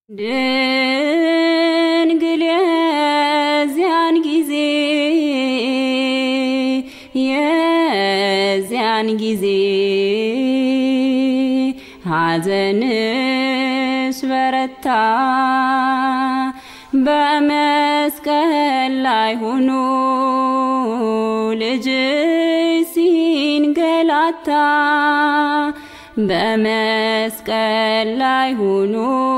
ድንግል የዚያን ጊዜ የዚያን ጊዜ ሐዘንሽ በረታ በመስቀል ላይ ሆኖ ልጅሽ ሲንገላታ በመስቀል ላይ ሆኖ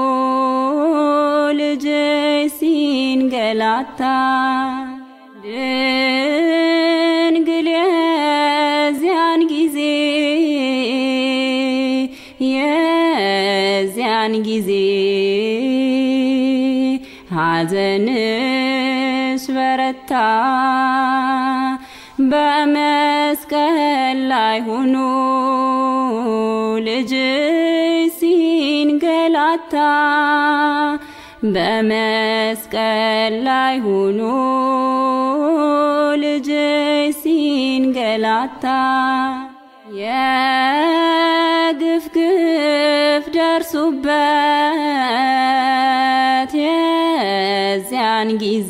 ልጅሽ ሲንገላታ ድንግል የዚያን ጊዜ የዚያን ጊዜ ሐዘንሽ በረታ በመስቀል ላይ ሆኖ ልጅሽ ሲንገላታ በመስቀል ላይ ሆኖ ልጅሽ ሲንገላታ የግፍ ግፍ ደርሱበት የዚያን ጊዜ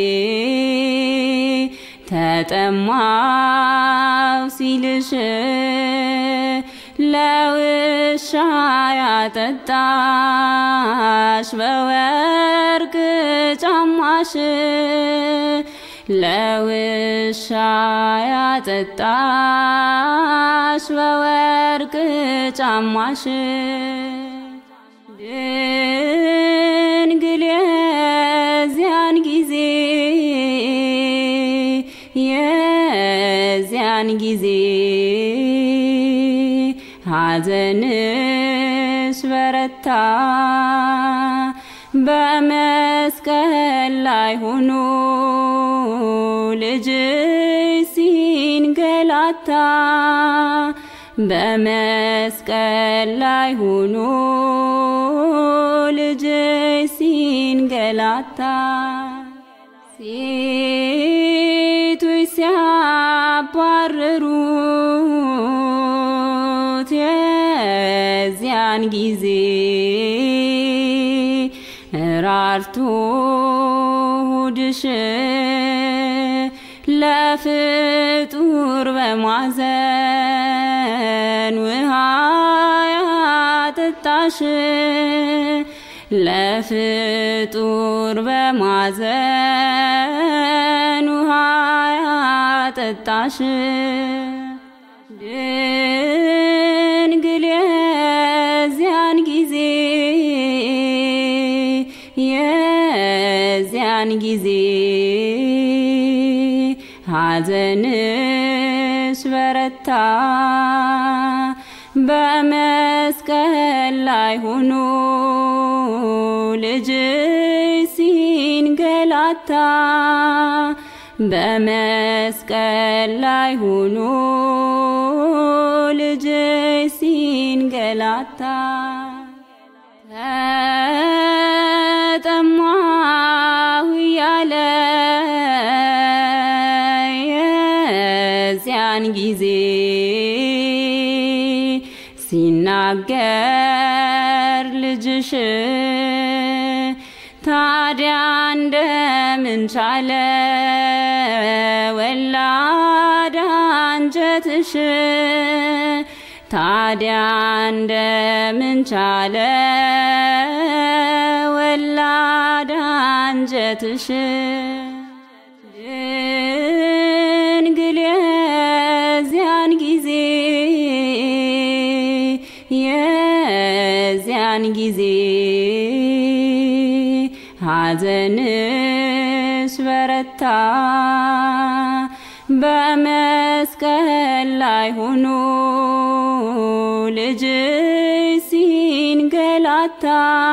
ተጠማው ሲልሽ ለውሻ ያጠጣሽ በወርቅ ጫማሽ ለውሻ ያጠጣሽ በወርቅ ጫማሽ ድንግል የዚያን ጊዜ የዚያን ጊዜ ሐዘንሽ በረታ በመስቀል ላይ ሆኖ ልጅሽ ሲንገላታ በመስቀል ላይ ሆኖ ልጅሽ ሲንገላታ ሴቶች ሲያባርሩት የዚያን ጊዜ ራርቶ ሆድሽ ለፍጡር በማዘን ውሃ ያጠጣሽ ለፍጡር በማዘን ውሃ ያጠጣሽ ድንግል የዚያን ጊዜ የዚያን ጊዜ ሐዘንሽ በረታ በመስቀል ላይ ሆኖ ልጅሽ ሲንገላታ በመስቀል ላይ ሆኖ ልጅሽ ሲንገላታ ተጠማሁ እያለ የዚያን ጊዜ ሲናገር ልጅሽ ታዲያ እንደምን ቻለ ወላድ አንጀትሽ ታዲያ እንደምን ቻለ ወላድ አንጀትሽ ድንግል የዚያን ጊዜ የዚያን ጊዜ ሐዘንሽ በረታ በመስቀል ላይ ሆኖ ልጅሽ ሲንገላታ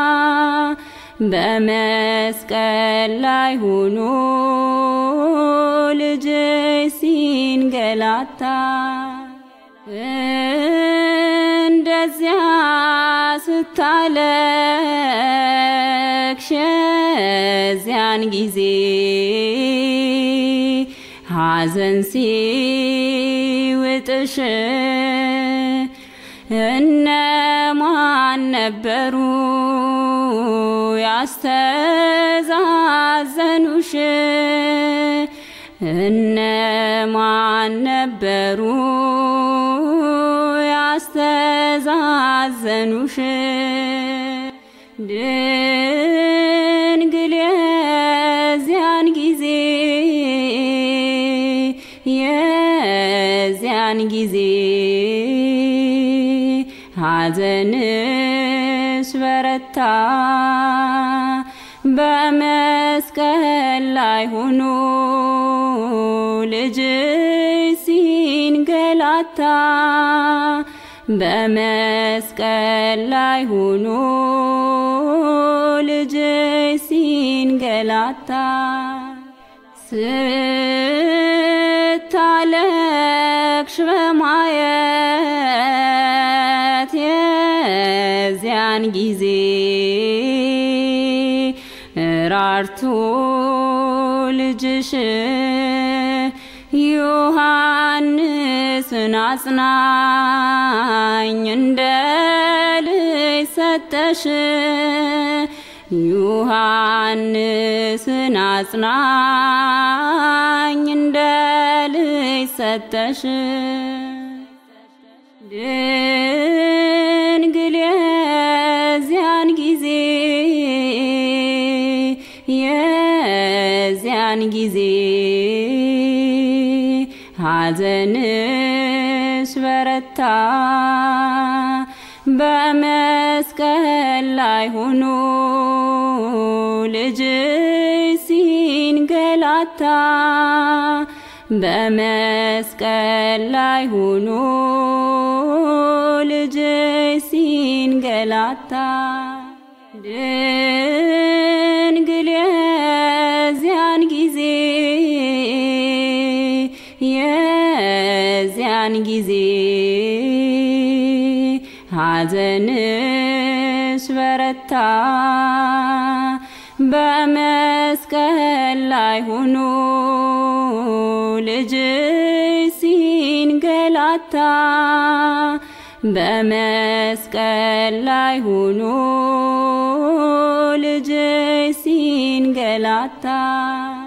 በመስቀል ላይ ሆኖ ልጅሽ ሲንገላታ እንደዚያ ስታለቅሽ የዚያን ጊዜ ሐዘን ሲውጥሽ እነማን ነበሩ ያስተዛዘኑሽ እነማን ነበሩ ያስተዛዘኑሽ? ድንግል የዚያን ጊዜ የዚያን ጊዜ ሐዘንሽ በረታ በመስቀል ላይ ሆኖ ልጅሽ ሲንገላታ በመስቀል ላይ ሆኖ ልጅሽ ሲንገላታ ስታለቅሽ በማየት የዚያን ጊዜ ራርቶ ልጅሽ ዮሐንስን አጽናኝ እንደ ልጅ ሰጠሽ ዮሐንስን አጽናኝ እንደ ልጅ ሰጠሽ ድንግል የዚያን ጊዜ የዚያን ጊዜ ሐዘንሽ በረታ በመስቀል ላይ ሆኖ ልጅሽ ሲንገላታ በመስቀል ላይ ሆኖ ልጅሽ ሲንገላታ ድንግል የዚያን ጊዜ የዚያን ጊዜ ሐዘንሽ በረታ በመስቀል ላይ ሆኖ ልጅሽ ሲንገላታ በመስቀል ላይ ሆኖ ልጅሽ ሲንገላታ